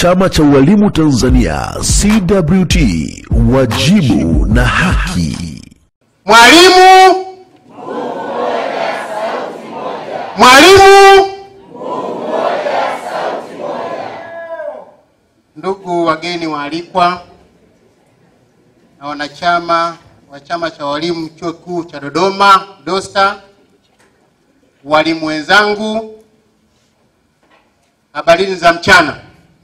Chama cha Walimu Tanzania CWT, wajibu na haki. Mwalimu, mwalimu. Ndugu wageni waalikwa na wanachama wa chama cha walimu chuo kikuu cha Dodoma DOSTA, walimu wenzangu, habarini za mchana.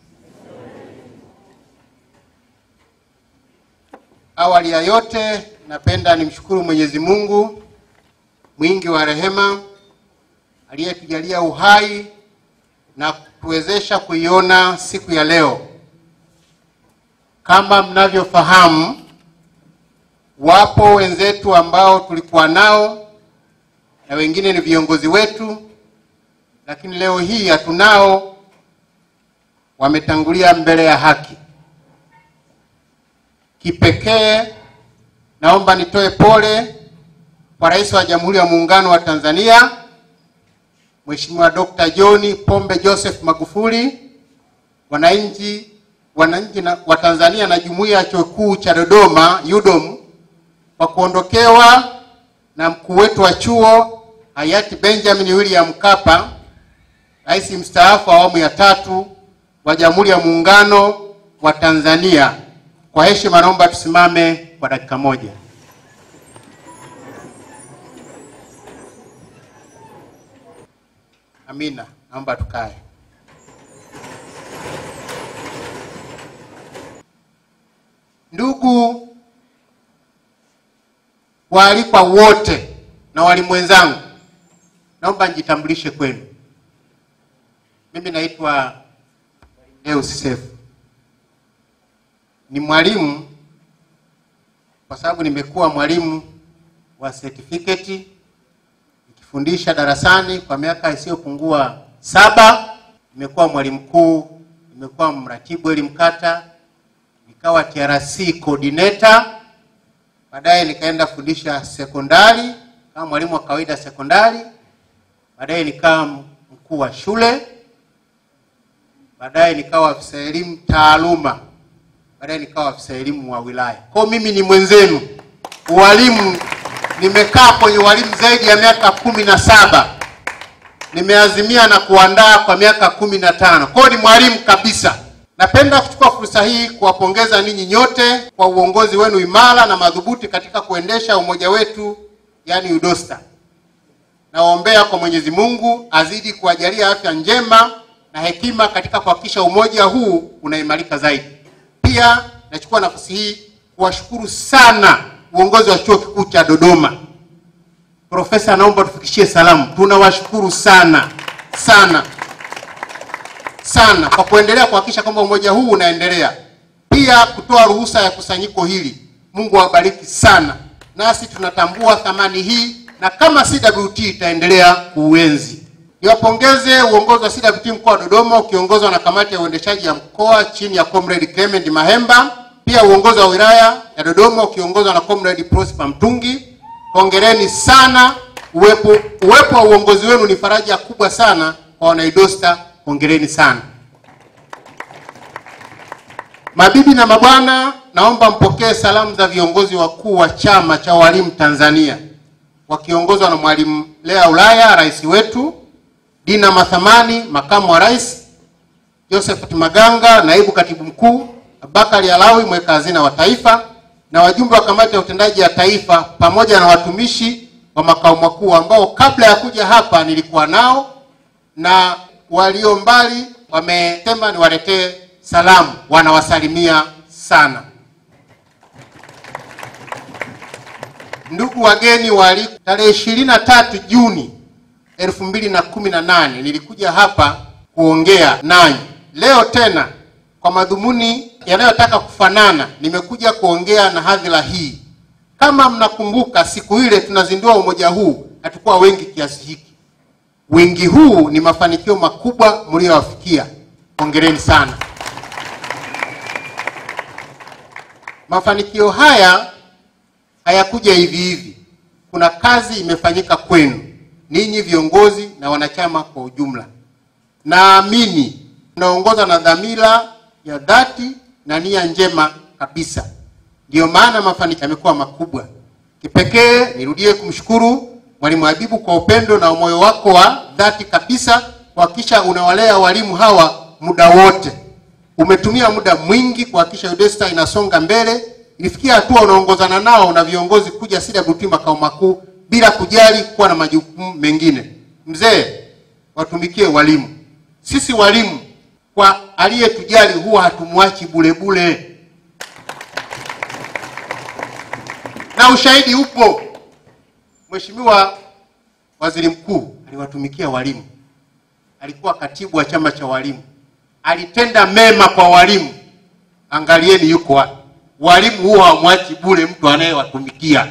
Awali ya yote, napenda nimshukuru Mwenyezi Mungu mwingi wa rehema aliyetujalia uhai na kutuwezesha kuiona siku ya leo. Kama mnavyofahamu, wapo wenzetu ambao tulikuwa nao na wengine ni viongozi wetu, lakini leo hii hatunao, wametangulia mbele ya haki. Kipekee naomba nitoe pole kwa Rais wa Jamhuri ya Muungano wa Tanzania Mheshimiwa Dr. John Pombe Joseph Magufuli, wananchi wananchi na, wa Tanzania na jumuiya ya chuo kikuu cha Dodoma UDOM kwa kuondokewa na mkuu wetu wa chuo hayati Benjamin William Mkapa, rais mstaafu wa awamu ya tatu wa Jamhuri ya Muungano wa Tanzania. Kwa heshima naomba tusimame kwa dakika moja. Amina, naomba tukae. Ndugu waalikwa wote na walimu wenzangu, naomba nijitambulishe kwenu. Mimi naitwa Deus Sefu, ni mwalimu kwa sababu nimekuwa mwalimu wa certificate nikifundisha darasani kwa miaka isiyopungua saba. Nimekuwa mwalimu mkuu, nimekuwa mratibu elimu kata, nikawa TRC coordinator, baadaye nikaenda fundisha sekondari kama mwalimu wa kawaida sekondari, baadaye nikawa mkuu wa shule, baadaye nikawa afisa elimu taaluma, baadaye nikawa afisa elimu wa wilaya. Kwa mimi ni mwenzenu ualimu nimekaa kwenye walimu zaidi ya miaka kumi na saba nimeazimia na kuandaa kwa miaka kumi na tano kwa hiyo ni mwalimu kabisa. Napenda kuchukua fursa hii kuwapongeza ninyi nyote kwa uongozi wenu imara na madhubuti katika kuendesha umoja wetu, yaani UDOSTA. Nawaombea kwa Mwenyezi Mungu azidi kuwajalia afya njema na hekima katika kuhakikisha umoja huu unaimarika zaidi. Pia nachukua nafasi hii kuwashukuru sana uongozi wa chuo kikuu cha Dodoma. Profesa, naomba tufikishie salamu, tunawashukuru sana sana sana kwa kuendelea kuhakikisha kwamba umoja huu unaendelea, pia kutoa ruhusa ya kusanyiko hili. Mungu awabariki sana, nasi tunatambua thamani hii na kama CWT itaendelea kuuenzi. Niwapongeze uongozi wa CWT mkoa wa Dodoma ukiongozwa na kamati ya uendeshaji ya mkoa chini ya Comrade Clement Mahemba pia uongozi wa wilaya ya Dodoma ukiongozwa na Comrade Prosper Mtungi. Hongereni sana. Uwepo uwepo wa uongozi wenu ni faraja kubwa sana kwa wanaidosta. Hongereni sana. Mabibi na mabwana, naomba mpokee salamu za viongozi wakuu wa chama cha walimu Tanzania wakiongozwa na Mwalimu Lea Ulaya, rais wetu, Dina Mathamani, makamu wa rais, Josephat Maganga, naibu katibu mkuu Abubakari Alawi mweka hazina wa taifa na wajumbe wa kamati ya utendaji ya taifa pamoja na watumishi wa makao makuu ambao kabla ya kuja hapa nilikuwa nao na walio mbali wamesema niwaletee salamu, wanawasalimia sana. Ndugu wageni waalikwa, tarehe ishirini na tatu Juni elfu mbili na kumi na nane nilikuja hapa kuongea nanyi. Leo tena kwa madhumuni yanayotaka kufanana, nimekuja kuongea na hadhira hii. Kama mnakumbuka, siku ile tunazindua umoja huu, hatukuwa wengi kiasi hiki. Wingi huu ni mafanikio makubwa mliowafikia, hongereni sana. Mafanikio haya hayakuja hivi hivi, kuna kazi imefanyika kwenu ninyi viongozi na wanachama kwa ujumla. Naamini tunaongozwa na dhamira ya dhati na nia njema kabisa. Ndiyo maana mafanikio yamekuwa makubwa. Kipekee nirudie kumshukuru Mwalimu Habibu kwa upendo na moyo wako wa dhati kabisa kuhakikisha unawalea walimu hawa muda wote. Umetumia muda mwingi kuhakikisha UDESTA inasonga mbele. Ilifikia hatua unaongozana nao na viongozi kuja CWT makao makuu bila kujali kuwa na majukumu mengine. Mzee, watumikie walimu. Sisi walimu kwa aliyetujali huwa hatumwachi bule bule, na ushahidi upo. Mheshimiwa Waziri Mkuu aliwatumikia walimu, alikuwa katibu wa chama cha walimu, alitenda mema kwa walimu. Angalieni yuko wapi. Walimu huwa hawamwachi bure mtu anayewatumikia.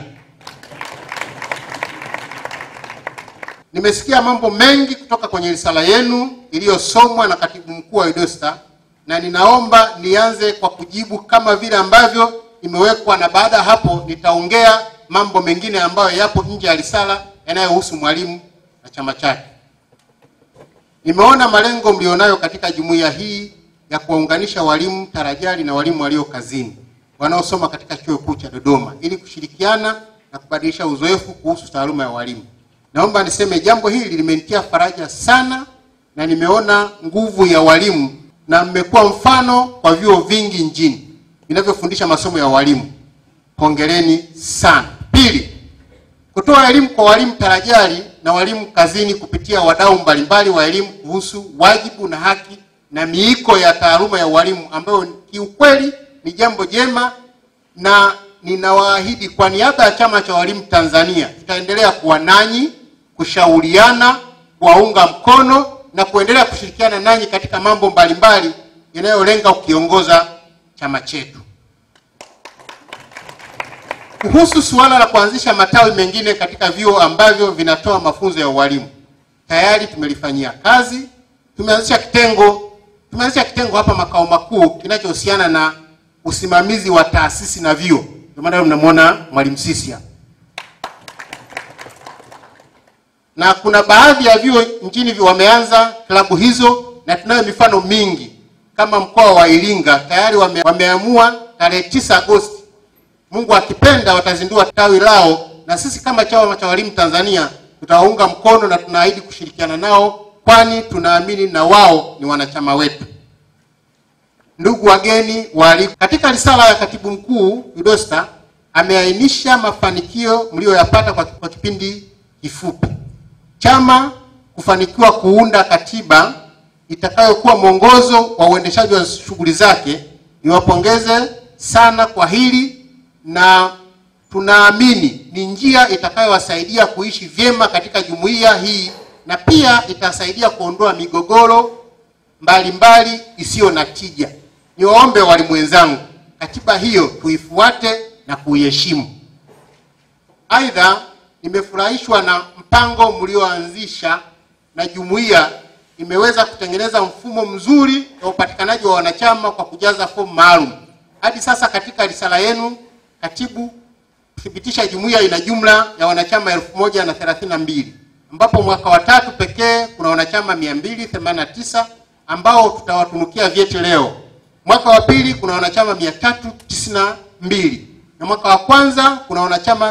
Nimesikia mambo mengi kutoka kwenye risala yenu iliyosomwa na katibu mkuu wa UDESTA na ninaomba nianze kwa kujibu kama vile ambavyo imewekwa, na baada ya hapo nitaongea mambo mengine ambayo yapo nje ya risala yanayohusu mwalimu na chama chake. Nimeona malengo mlionayo katika jumuiya hii ya kuwaunganisha walimu tarajali na walimu walio kazini wanaosoma katika chuo kikuu cha Dodoma ili kushirikiana na kubadilisha uzoefu kuhusu taaluma ya walimu. Naomba niseme jambo hili limenitia faraja sana na nimeona nguvu ya walimu na mmekuwa mfano kwa vyuo vingi nchini vinavyofundisha masomo ya walimu. Hongereni sana. Pili, kutoa elimu kwa walimu tarajali na walimu kazini kupitia wadau mbalimbali wa elimu kuhusu wajibu na haki na miiko ya taaluma ya walimu ambayo kiukweli ni jambo jema, na ninawaahidi kwa niaba ya Chama cha Walimu Tanzania tutaendelea kuwa nanyi, kushauriana, kuwaunga mkono na kuendelea kushirikiana nanyi katika mambo mbalimbali yanayolenga kukiongoza chama chetu. Kuhusu suala la kuanzisha matawi mengine katika vyuo ambavyo vinatoa mafunzo ya ualimu, tayari tumelifanyia kazi. Tumeanzisha kitengo tumeanzisha kitengo hapa makao makuu kinachohusiana na usimamizi wa taasisi na vyuo. Ndio maana mnamwona mwalimu sisi hapa, na kuna baadhi ya vyuo nchini wameanza klabu hizo, na tunayo mifano mingi kama mkoa wa Iringa tayari wame, wameamua tarehe 9 Agosti Mungu akipenda watazindua tawi lao, na sisi kama chama cha walimu Tanzania tutawaunga mkono na tunaahidi kushirikiana nao, kwani tunaamini na wao ni wanachama wetu. Ndugu wageni waalikwa, katika risala ya katibu mkuu UDOSTA ameainisha mafanikio mlioyapata kwa, kwa kipindi kifupi. Chama kufanikiwa kuunda katiba itakayokuwa mwongozo wa uendeshaji wa shughuli zake. Niwapongeze sana kwa hili na tunaamini ni njia itakayowasaidia kuishi vyema katika jumuiya hii na pia itasaidia kuondoa migogoro mbalimbali isiyo na tija. Niwaombe walimu wenzangu, katiba hiyo tuifuate na kuiheshimu. Aidha, nimefurahishwa na mpango mlioanzisha na jumuiya imeweza kutengeneza mfumo mzuri wa upatikanaji wa wanachama kwa kujaza fomu maalum. Hadi sasa katika risala yenu katibu kuthibitisha jumuiya ina jumla ya wanachama elfu moja na thelathini na mbili ambapo mwaka wa tatu pekee kuna wanachama 289 ambao tutawatunukia vyeti leo. Mwaka wa pili kuna wanachama 392 na mwaka wa kwanza kuna wanachama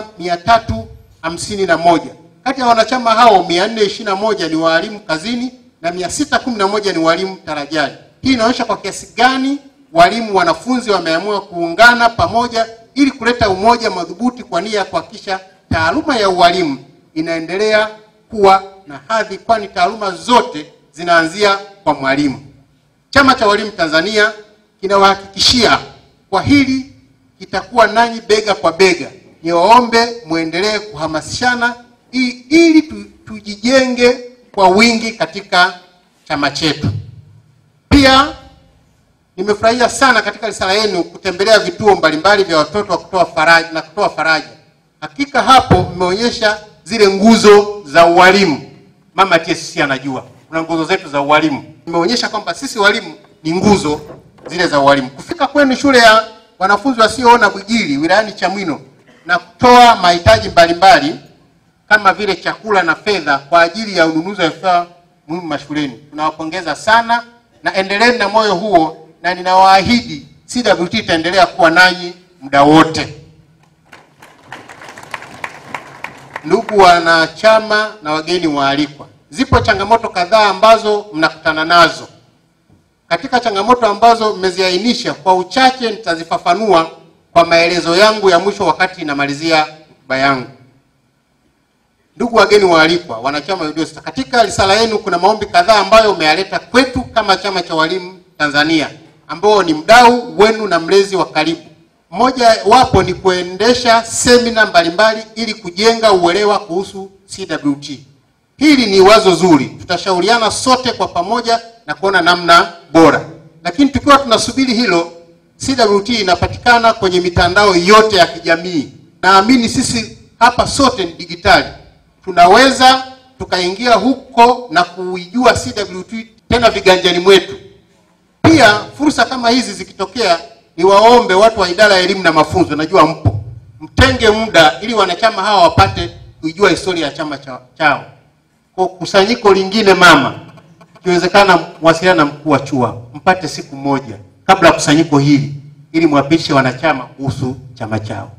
351. Kati ya wanachama hao 421 ni walimu kazini na 611 ni walimu tarajali. Hii inaonyesha kwa kiasi gani walimu wanafunzi wameamua kuungana pamoja ili kuleta umoja madhubuti kwa nia ya kuhakikisha taaluma ya ualimu inaendelea kuwa na hadhi, kwani taaluma zote zinaanzia kwa mwalimu. Chama cha Walimu Tanzania kinawahakikishia kwa hili kitakuwa nanyi bega kwa bega. Niwaombe muendelee kuhamasishana ili, ili tu, tujijenge kwa wingi katika chama chetu. Pia nimefurahia sana katika risala yenu kutembelea vituo mbalimbali vya watoto wa kutoa faraja na kutoa faraja. Hakika hapo mmeonyesha zile nguzo za ualimu. Mama TSC anajua kuna nguzo zetu za ualimu, imeonyesha kwamba sisi walimu ni nguzo zile za ualimu. Kufika kwenu shule ya wanafunzi wasioona Bwigili wilayani Chamwino na kutoa mahitaji mbalimbali kama vile chakula na fedha kwa ajili ya ununuzi wa vifaa muhimu mashuleni, tunawapongeza sana na endeleeni na moyo huo na ninawaahidi CWT itaendelea kuwa nanyi muda wote. Ndugu wanachama na wageni waalikwa, zipo changamoto kadhaa ambazo mnakutana nazo. Katika changamoto ambazo mmeziainisha, kwa uchache nitazifafanua kwa maelezo yangu ya mwisho wakati namalizia hotuba yangu. Ndugu wageni waalikwa, wanachama wa UDOSTA, katika risala yenu kuna maombi kadhaa ambayo umeyaleta kwetu kama chama cha walimu Tanzania, ambao ni mdau wenu na mlezi wa karibu. Mmoja wapo ni kuendesha semina mbalimbali ili kujenga uelewa kuhusu CWT. Hili ni wazo zuri, tutashauriana sote kwa pamoja na kuona namna bora. Lakini tukiwa tunasubiri hilo, CWT inapatikana kwenye mitandao yote ya kijamii. Naamini sisi hapa sote ni digitali, tunaweza tukaingia huko na kuijua CWT tena viganjani mwetu. Pia fursa kama hizi zikitokea, niwaombe watu wa idara ya elimu na mafunzo, najua mpo, mtenge muda ili wanachama hawa wapate kuijua historia ya chama cha- chao. Kwa kusanyiko lingine mama, ikiwezekana mwasiliana na mkuu wa CHUA mpate siku moja kabla ya kusanyiko hili, ili mwapishe wanachama kuhusu chama chao.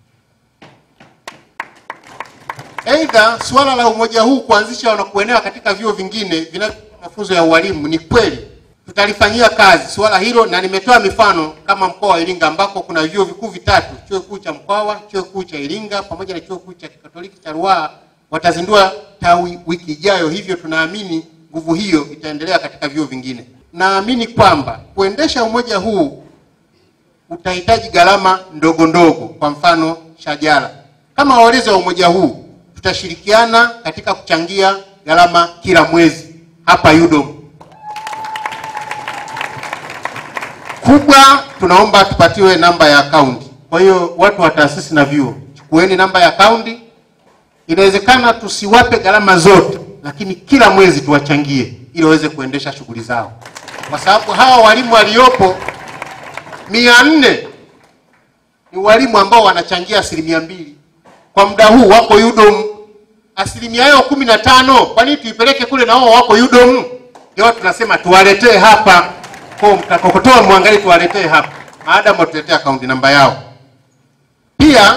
Aidha, suala la umoja huu kuanzisha na kuenea katika vyuo vingine vinavyotoa mafunzo ya ualimu ni kweli, tutalifanyia kazi suala hilo, na nimetoa mifano kama mkoa wa Iringa ambako kuna vyuo vikuu vitatu, chuo kikuu cha Mkwawa, chuo kikuu cha Iringa pamoja na chuo kikuu cha Kikatoliki cha Ruaha watazindua tawi wiki ijayo. Hivyo tunaamini nguvu hiyo itaendelea katika vyuo vingine. Naamini kwamba kuendesha umoja huu utahitaji gharama ndogo ndogo, kwa mfano shajara. Kama walezi wa umoja huu tutashirikiana katika kuchangia gharama kila mwezi hapa UDOM. Kubwa, tunaomba tupatiwe namba ya akaunti. Kwa hiyo watu wa taasisi na vyuo, chukueni namba ya akaunti. Inawezekana tusiwape gharama zote, lakini kila mwezi tuwachangie ili waweze kuendesha shughuli zao, kwa sababu hawa walimu waliopo mia nne ni walimu ambao wanachangia asilimia mbili kwa muda huu wako UDOM. Asilimia yao kumi na tano kwa nini tuipeleke kule na wao wako UDOM? Ndio tunasema tuwaletee hapa, kwa mtakokotoa mwangalie, tuwaletee hapa, maadamu watuletee akaunti namba yao. Pia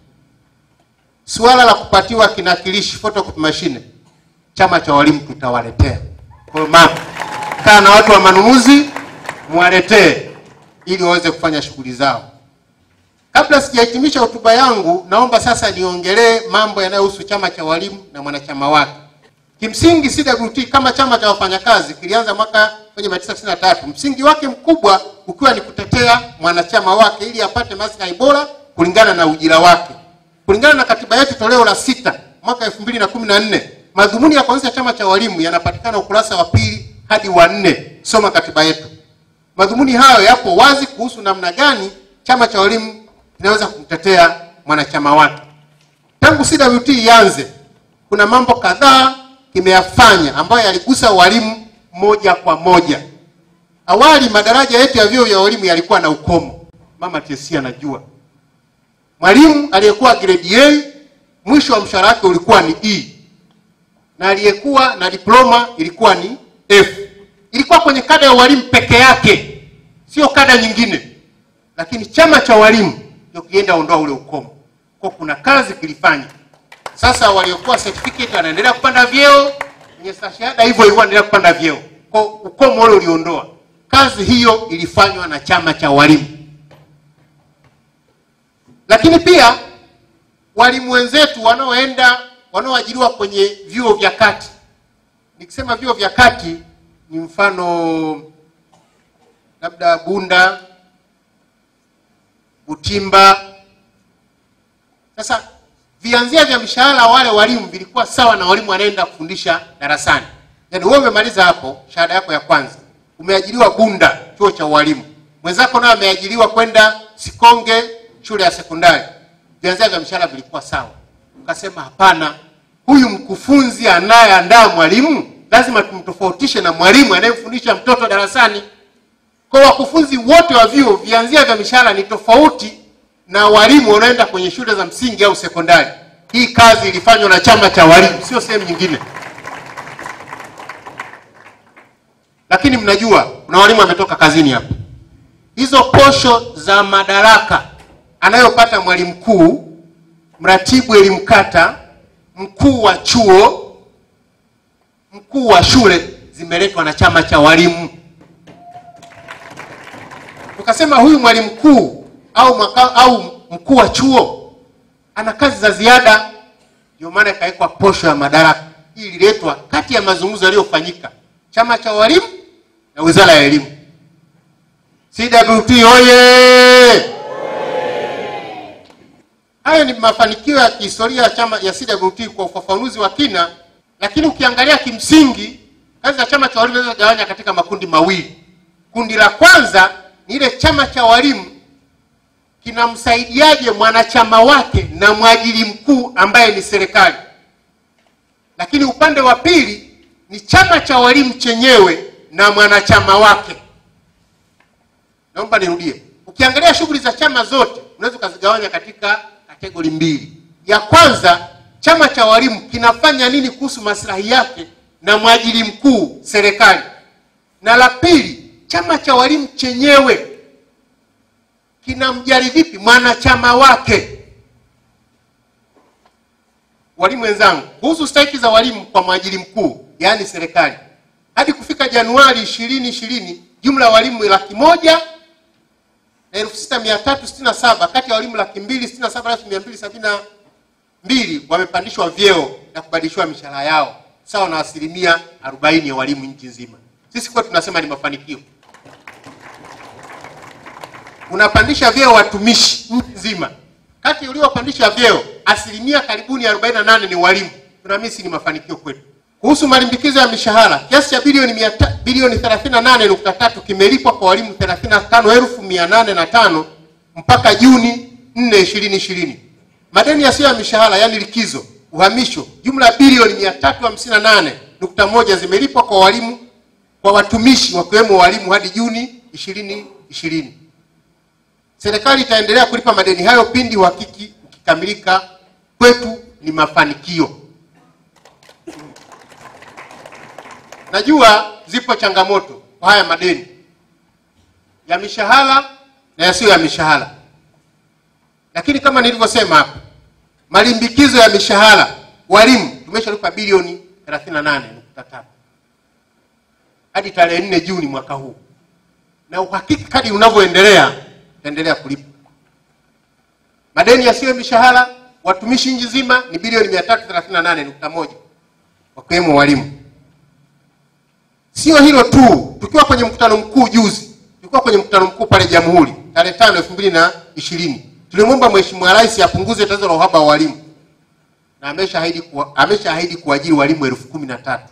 suala la kupatiwa kinakilishi photocopy machine, chama cha walimu tutawaletea. Kwa hiyo mama, kaa na watu wa manunuzi, mwaletee ili waweze kufanya shughuli zao. Kabla sijahitimisha hotuba yangu, naomba sasa niongelee mambo yanayohusu chama cha walimu na mwanachama wake. Kimsingi CWT kama chama cha wafanyakazi kilianza mwaka 1993, msingi wake mkubwa ukiwa ni kutetea mwanachama wake ili apate maslahi bora kulingana na ujira wake. Kulingana na katiba yetu toleo la sita mwaka 2014, madhumuni ya kuanzisha chama cha walimu yanapatikana ukurasa wa pili hadi wa nne. Soma katiba yetu. Madhumuni hayo yapo wazi kuhusu namna gani chama cha walimu kinaweza kumtetea mwanachama wake. Tangu CWT ianze, kuna mambo kadhaa kimeyafanya ambayo yaligusa walimu moja kwa moja. Awali madaraja yetu ya vyuo vya walimu yalikuwa na ukomo. Mama TSC anajua. Mwalimu aliyekuwa grade A mwisho wa mshahara wake ulikuwa ni E. Na aliyekuwa na diploma ilikuwa ni F. Ilikuwa kwenye kada ya walimu peke yake, sio kada nyingine. Lakini chama cha walimu ndio kilienda ondoa ule ukomo. Kwa kuna kazi kilifanya. Sasa waliokuwa certificate wanaendelea kupanda vyeo, wenye stashahada hivyo hivyo wanaendelea kupanda vyeo. Kwa ukomo ule uliondoa. Kazi hiyo ilifanywa na chama cha walimu. Lakini pia walimu wenzetu wanaoenda wanaoajiriwa kwenye vyuo vya kati. Nikisema vyuo vya kati ni mfano labda Bunda, Butimba. Sasa vianzia vya mshahara wale walimu vilikuwa sawa na walimu wanaenda kufundisha darasani. Yaani wewe umemaliza hapo shahada yako ya kwanza, umeajiriwa Bunda chuo cha ualimu, mwenzako naye ameajiriwa kwenda Sikonge shule ya sekondari, vianzia vya mshahara vilikuwa sawa. Ukasema hapana, huyu mkufunzi anayeandaa mwalimu lazima tumtofautishe na mwalimu anayemfundisha mtoto darasani. Kwa wakufunzi wote wa vyuo vianzia vya mishahara ni tofauti na walimu wanaoenda kwenye shule za msingi au sekondari. Hii kazi ilifanywa na chama cha walimu, sio sehemu nyingine. Lakini mnajua kuna walimu wametoka kazini hapa, hizo posho za madaraka anayopata mwalimu mkuu, mratibu elimu kata, mkuu wa chuo, mkuu wa shule zimeletwa na chama cha walimu. Tukasema huyu mwalimu mkuu au maka, au mkuu wa chuo ana kazi za ziada, ndio maana ikawekwa posho ya madaraka. Hii ililetwa kati ya mazungumzo yaliyofanyika chama cha walimu na wizara ya elimu. CWT oye! Hayo ni mafanikio ya kihistoria ya chama ya CWT kwa ufafanuzi wa kina, lakini ukiangalia kimsingi kazi za chama cha walimu zinazogawanya katika makundi mawili. Kundi la kwanza ni ile chama cha walimu kinamsaidiaje mwanachama wake na mwajiri mkuu ambaye ni serikali, lakini upande wa pili ni chama cha walimu chenyewe na mwanachama wake. Naomba nirudie, ukiangalia shughuli za chama zote unaweza ukazigawanya katika kategori mbili. Ya kwanza, chama cha walimu kinafanya nini kuhusu maslahi yake na mwajiri mkuu serikali, na la pili, chama cha walimu chenyewe kinamjali vipi mwanachama wake. Walimu wenzangu, kuhusu stahiki za walimu kwa mwajiri mkuu, yaani serikali, hadi kufika Januari ishirini ishirini jumla ya walimu laki moja na elfu sita mia tatu sitini na saba kati ya walimu laki mbili sitini na saba elfu mia mbili sabini na mbili wamepandishwa vyeo na kubadilishiwa mishahara yao sawa na asilimia arobaini ya walimu nchi nzima. Sisi kwetu tunasema ni mafanikio. Unapandisha vyeo watumishi nchi nzima, kati uliopandisha vyeo asilimia karibuni 48 ni walimu. Tunamisi ni mafanikio kwetu. Kuhusu malimbikizo ya mishahara, kiasi cha bilioni mia ta- bilioni 38.3 kimelipwa kwa walimu 35,805 mpaka Juni 4, 2020. Madeni yasiyo ya mishahara yaani likizo, uhamisho, jumla ya bilioni 358.1 zimelipwa kwa walimu kwa watumishi wakiwemo walimu hadi Juni 2020. Serikali itaendelea kulipa madeni hayo pindi uhakiki ukikamilika. Kwetu ni mafanikio. Najua zipo changamoto kwa haya madeni ya mishahara na yasiyo ya mishahara, lakini kama nilivyosema hapa, malimbikizo ya mishahara walimu tumeshalipa bilioni 38.3 hadi tarehe 4 Juni mwaka huu, na uhakiki kadri unavyoendelea utaendelea kulipa. Madeni yasiyo ya mishahara watumishi nchi nzima ni bilioni 338.1 wakiwemo walimu. Sio hilo tu, tukiwa kwenye mkutano mkuu juzi, tulikuwa kwenye mkutano mkuu pale Jamhuri tarehe tano elfu mbili na ishirini tulimwomba Mheshimiwa Rais apunguze tatizo la uhaba wa walimu na ameshaahidi kuwa, ameshaahidi kuajiri walimu elfu kumi na tatu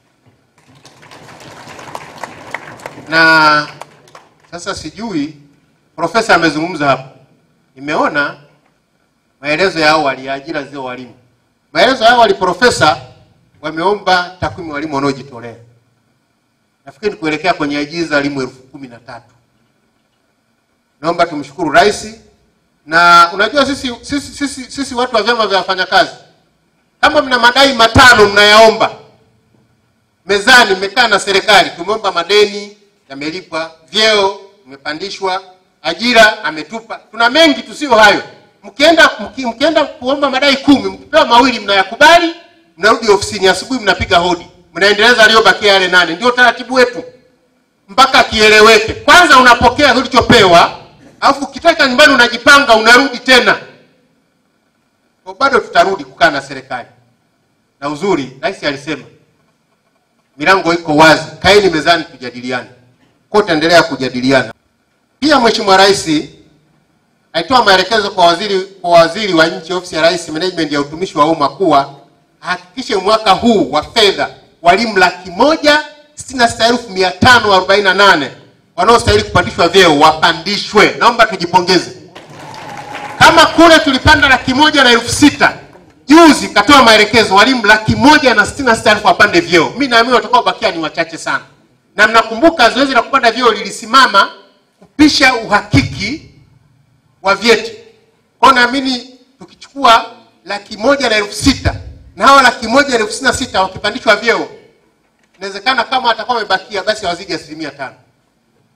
na sasa sijui profesa amezungumza hapo, nimeona maelezo ya awali ya ajira zio walimu. Maelezo ya awali profesa wameomba takwimu walimu wanaojitolea nafikiri kuelekea kwenye ajira za walimu elfu kumi na tatu. Naomba tumshukuru rais, na unajua sisi, sisi, sisi, sisi watu wa vyama vya wafanyakazi kama mna madai matano mnayaomba mezani, mmekaa na serikali, tumeomba madeni yamelipwa, vyeo mmepandishwa, ajira ametupa, tuna mengi tusio hayo. Mkienda mki, mkienda kuomba madai kumi, mkipewa mawili mnayakubali, mnarudi ofisini asubuhi, mnapiga hodi mnaendeleza aliyobakia yale nane. Ndio taratibu wetu mpaka kieleweke. Kwanza unapokea ulichopewa, alafu ukitaka nyumbani unajipanga, unarudi tena. Kwa bado tutarudi kukaa na serikali, na uzuri rais alisema milango iko wazi, kaeni mezani tujadiliane. Kwa tutaendelea kujadiliana. Pia Mheshimiwa Rais alitoa maelekezo kwa waziri kwa waziri wa nchi ofisi ya Rais management ya utumishi wa umma kuwa ahakikishe mwaka huu wa fedha walimu laki moja sitini na sita elfu mia tano arobaini na nane wanaostahili kupandishwa vyeo wapandishwe. Naomba tujipongeze. Kama kule tulipanda laki moja na elfu sita juzi katoa maelekezo walimu laki moja na sitini na sita elfu wapande vyeo. Mimi naamini watakaobakia ni wachache sana, na mnakumbuka zoezi la kupanda vyeo lilisimama kupisha uhakiki wa vyeti. Kwa naamini tukichukua laki moja na elfu sita na hawa laki moja na elfu sitini na sita wakipandishwa vyeo, inawezekana kama watakuwa wamebakia basi hawazidi asilimia tano.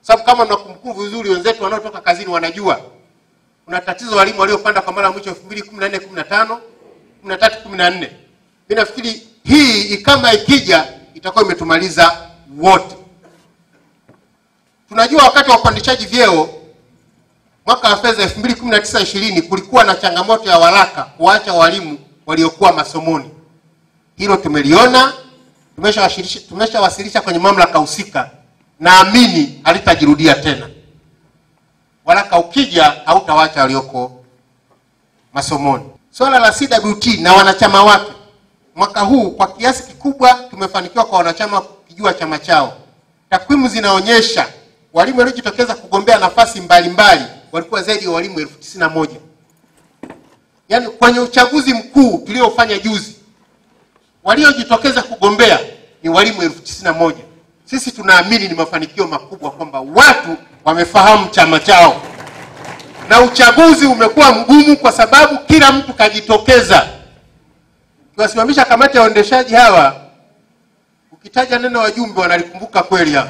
sababu kama mnakumbukumbu vizuri, wenzetu wanaotoka kazini wanajua kuna tatizo walimu waliopanda kwa mara ya mwisho 2014 15 13 14. Mimi nafikiri hii kama ikija itakuwa imetumaliza wote. Tunajua wakati wa upandishaji vyeo mwaka wa fedha 2019 20 kulikuwa na changamoto ya waraka kuacha walimu waliokuwa masomoni. Hilo tumeliona, tumeshawasilisha tumeshawasilisha kwenye mamlaka husika, naamini halitajirudia tena. Waraka ukija hautawacha walioko masomoni. Swala la CWT na wanachama wake, mwaka huu kwa kiasi kikubwa tumefanikiwa kwa wanachama kujua chama chao. Takwimu zinaonyesha walimu waliojitokeza kugombea nafasi mbalimbali walikuwa zaidi ya walimu elfu tisini na moja. Yaani kwenye uchaguzi mkuu tuliofanya juzi waliojitokeza kugombea ni walimu elfu tisini na moja. Sisi tunaamini ni mafanikio makubwa kwamba watu wamefahamu chama chao, na uchaguzi umekuwa mgumu kwa sababu kila mtu kajitokeza. Kiwasimamisha kamati ya uendeshaji hawa, ukitaja neno wajumbe wanalikumbuka kweli hapa.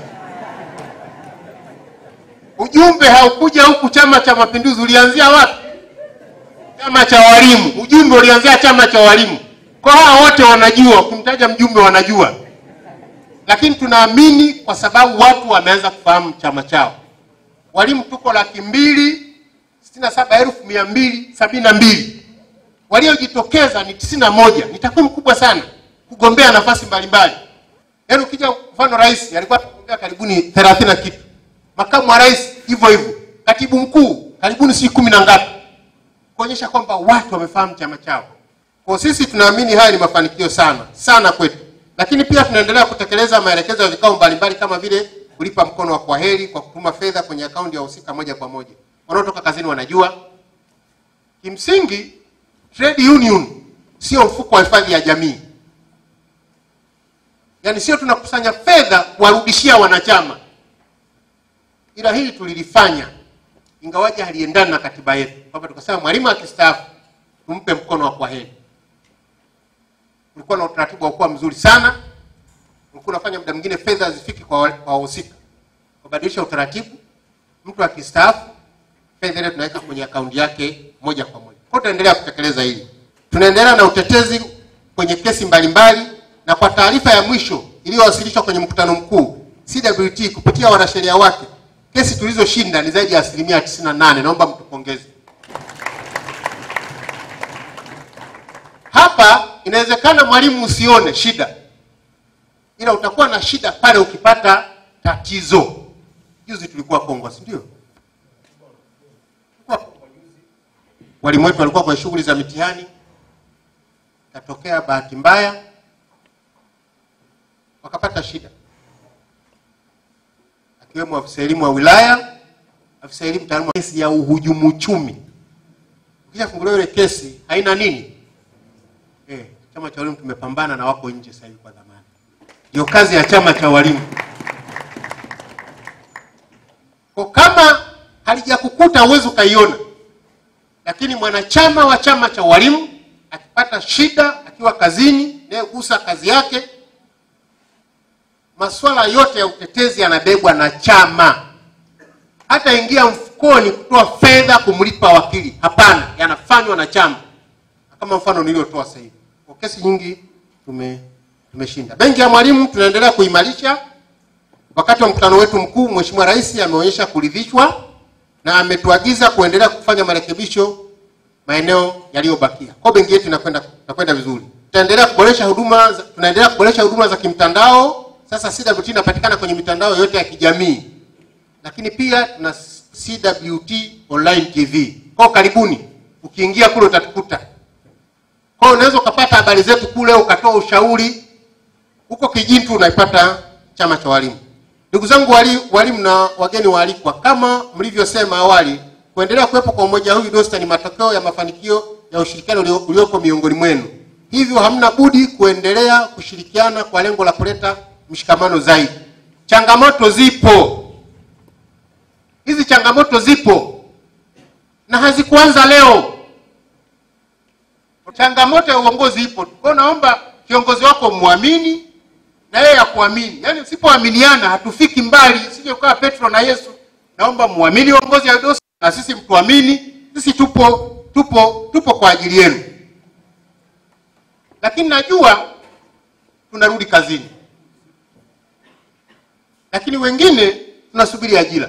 Ujumbe haukuja huku Chama cha Mapinduzi, ulianzia wapi? Chama cha walimu. Ujumbe ulianzia chama cha walimu. Kwa hawa wote wanajua, ukimtaja mjumbe wanajua, lakini tunaamini kwa sababu watu wameanza kufahamu chama chao. Walimu tuko laki mbili sitini na saba elfu mia mbili sabini na mbili waliojitokeza ni tisini na moja. Ni takwimu kubwa sana kugombea nafasi mbalimbali. Yaani ukija mfano rais alikuwa anagombea karibuni thelathini na kitu, makamu wa rais hivyo hivyo, katibu mkuu karibuni si kumi na ngapi, kuonyesha kwamba watu wamefahamu chama chao. Kwa sisi tunaamini haya ni mafanikio sana sana kwetu, lakini pia tunaendelea kutekeleza maelekezo ya vikao mbalimbali kama vile kulipa mkono wa kwaheri kwa kutuma fedha kwenye akaunti ya wahusika moja kwa moja. Wanaotoka kazini wanajua. Kimsingi, trade union sio mfuko wa hifadhi ya jamii, yaani sio tunakusanya fedha kuwarudishia wanachama, ila hili tulilifanya ingawaje haliendani na katiba yetu, kwamba tukasema mwalimu akistaafu tumpe mkono wa kwaheri. Ulikuwa na utaratibu wa kuwa mzuri sana, ulikuwa unafanya muda mwingine fedha hazifiki kwa kwa wahusika, kubadilisha utaratibu. Mtu akistaafu fedha ile tunaweka kwenye akaunti yake moja kwa moja. Kwa tunaendelea kutekeleza hili, tunaendelea na utetezi kwenye kesi mbalimbali mbali, na kwa taarifa ya mwisho iliyowasilishwa kwenye mkutano mkuu CWT kupitia wanasheria wake, kesi tulizoshinda ni zaidi ya asilimia 98. Naomba mtupongeze. Hapa inawezekana mwalimu usione shida, ila utakuwa na shida pale ukipata tatizo. Juzi tulikuwa Kongo, si ndio? Walimu wetu walikuwa kwenye shughuli za mitihani, ikatokea bahati mbaya wakapata shida, akiwemo afisa elimu wa wilaya, afisa elimu taaluma. Kesi ya uhujumu uchumi, ukishafunguliwa ile kesi haina nini Eh, chama cha walimu tumepambana na wako nje sasa hivi kwa dhamana. Ndio kazi ya chama cha walimu. Kwa kama halijakukuta huwezi ukaiona, lakini mwanachama wa chama cha walimu akipata shida akiwa kazini, inayogusa kazi yake, masuala yote ya utetezi yanabebwa na chama. Hata ingia mfukoni kutoa fedha kumlipa wakili, hapana, yanafanywa na chama kama mfano niliotoa sasa hivi. Kwa kesi nyingi tume tumeshinda. Benki ya Mwalimu tunaendelea kuimarisha. Wakati wa mkutano wetu mkuu, Mheshimiwa Rais ameonyesha kuridhishwa na ametuagiza kuendelea kufanya marekebisho maeneo yaliyobakia. Kwa benki yetu inakwenda inakwenda vizuri. Tutaendelea kuboresha huduma za, tunaendelea kuboresha huduma za kimtandao. Sasa CWT inapatikana kwenye mitandao yote ya kijamii, lakini pia tuna CWT Online TV. Kwa karibuni, ukiingia kule utatukuta kwa hiyo unaweza ukapata habari zetu kule, ukatoa ushauri huko kijini tu unaipata chama cha walimu. Ndugu zangu wali, walimu na wageni waalikwa, kama mlivyosema awali, kuendelea kuwepo kwa umoja huu DOSTA ni matokeo ya mafanikio ya ushirikiano ulio- uliopo miongoni mwenu, hivyo hamna budi kuendelea kushirikiana kwa lengo la kuleta mshikamano zaidi. Changamoto zipo, hizi changamoto zipo na hazikuanza leo. Changamoto ya uongozi ipo. Kwa hiyo naomba kiongozi wako muamini na yeye akuamini. Yaani usipoaminiana hatufiki mbali, sije ukawa Petro na Yesu. Naomba muamini uongozi wa UDOSA na sisi mtuamini, sisi tupo tupo tupo kwa ajili yenu. Lakini najua tunarudi kazini, lakini wengine tunasubiri ajira.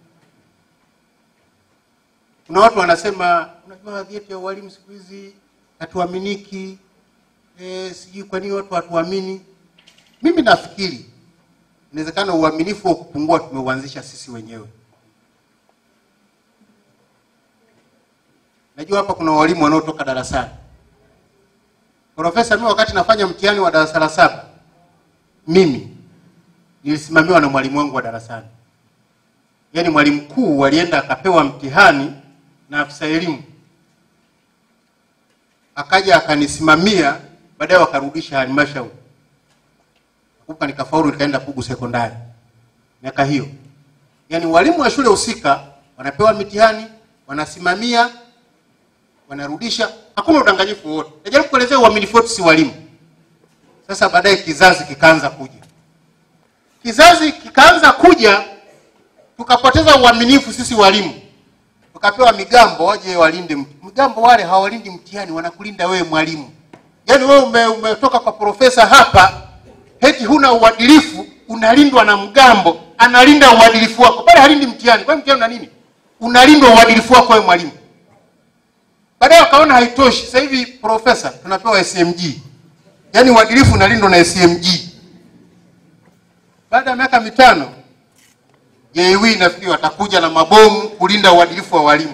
Kuna watu wanasema, unajua vyeti vya ualimu siku hizi hatuaminiki, e, sijui kwa nini watu hatuamini. Mimi nafikiri inawezekana uaminifu wa kupungua tumeuanzisha sisi wenyewe. Najua hapa kuna walimu wanaotoka darasani. Profesa, mimi wakati nafanya mtihani wa darasa la saba, mimi nilisimamiwa na mwalimu wangu wa darasani. Yaani mwalimu mkuu alienda akapewa mtihani na afisa elimu, akaja akanisimamia, baadaye wakarudisha halmashauri kupa, nikafaulu, nikaenda Pugu sekondari miaka hiyo. Yaani walimu wa shule husika wanapewa mitihani, wanasimamia wanarudisha, hakuna udanganyifu wote. Najaribu kuelezea uaminifu wetu si walimu. Sasa baadaye kizazi kikaanza kuja, kizazi kikaanza kuja, tukapoteza uaminifu sisi walimu, tukapewa migambo waje walinde. mt- Migambo wale hawalindi mtihani, wanakulinda wewe mwalimu. Yaani wewe ume, umetoka kwa profesa hapa, heti huna uadilifu, unalindwa na mgambo, analinda uadilifu wako, bali halindi mtihani. Kwa hiyo mtihani una nini? Unalindwa uadilifu wako wewe mwalimu. Baadaye wakaona haitoshi. Sasa hivi profesa tunapewa SMG, yaani uadilifu unalindwa na SMG. Baada ya miaka mitano JW nafikiri watakuja na mabomu kulinda uadilifu wa walimu.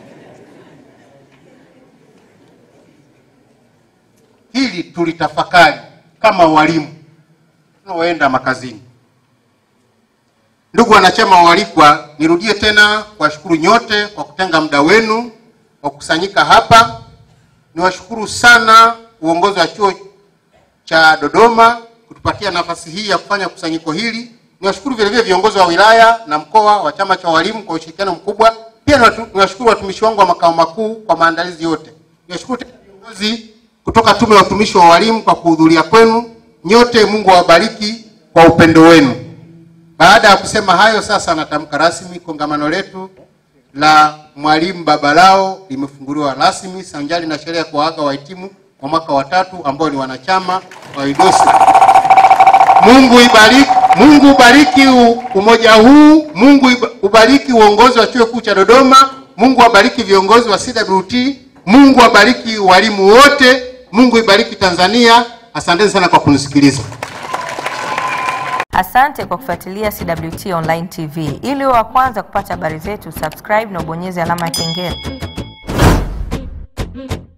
Hili tulitafakari kama walimu tunaoenda makazini. Ndugu wanachama waalikwa, nirudie tena kuwashukuru nyote kwa kutenga muda wenu wa kukusanyika hapa. Niwashukuru sana uongozi wa chuo cha Dodoma kutupatia nafasi hii ya kufanya kusanyiko hili. Niwashukuru vile vile viongozi wa wilaya na mkoa wa chama cha walimu kwa ushirikiano mkubwa. Pia niwatu- niwashukuru watumishi wangu wa makao makuu kwa maandalizi yote. Niwashukuru tena viongozi kutoka Tume ya Utumishi wa Walimu kwa kuhudhuria kwenu. Nyote Mungu awabariki kwa upendo wenu. Baada ya kusema hayo, sasa natamka rasmi kongamano letu la Mwalimu Babalao limefunguliwa rasmi sanjari na sherehe ya kuwaaga wahitimu wa mwaka wa tatu ambao ni wanachama wa UDOSA. Mungu ibariki, Mungu ubariki u- umoja huu, Mungu iba- ubariki uongozi wa Chuo Kikuu cha Dodoma, Mungu abariki viongozi wa CWT, Mungu abariki walimu wote, Mungu ibariki Tanzania. Asanteni sana kwa kunisikiliza. Asante kwa kufuatilia CWT Online TV. Ili uwe wa kwanza kupata habari zetu, subscribe na ubonyeze alama ya kengele.